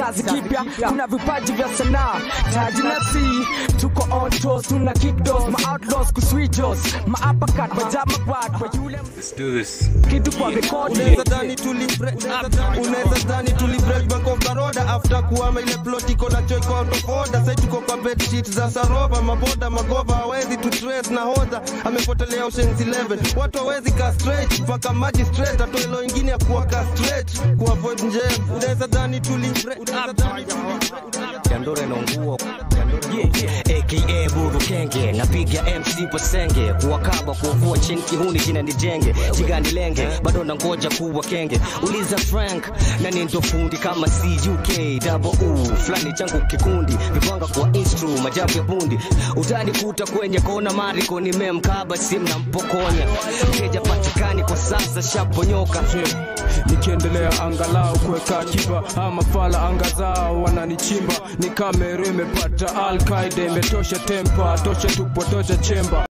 kizazi kipya kuna vipaji vya sanaa taji na si tuko on toes tuna kick doors ma outlaws kuswijos ma uppercut ma jab ma quad kwa yule Let's do this. kitu kwa rekodi unaweza dhani tuli unaweza dhani tuli break bank of baroda after kuama ile plot iko na choi kwa out of order sasa tuko kwa bed sheet za saroba maboda magova hawezi tu trace na hoza amepotelea Ocean's 11 watu hawezi ka straight mpaka maji straight atoe lo ingine ya kuwa ka straight ku avoid njevu unaweza dhani tuli unaweza dhani Dandore na nguo aka Buru Kenge napiga MC Pasenge kuwakaba kuovua chini kihuni jina ni jenge jigani lenge bado na ngoja kuwa kenge uliza Frank na ni ndo fundi kama CUK double U fulani changu kikundi vipanga kwa instru majabu ya bundi utani kuta kwenye kona mariko nimemkaba simu na mpokonya mteja patikani kwa sasa shaponyoka nikiendelea angalau kuweka kiba ama fala anga zao wananichimba ni kamera imepata alkaida imetosha tempa tosha tupo tosha chemba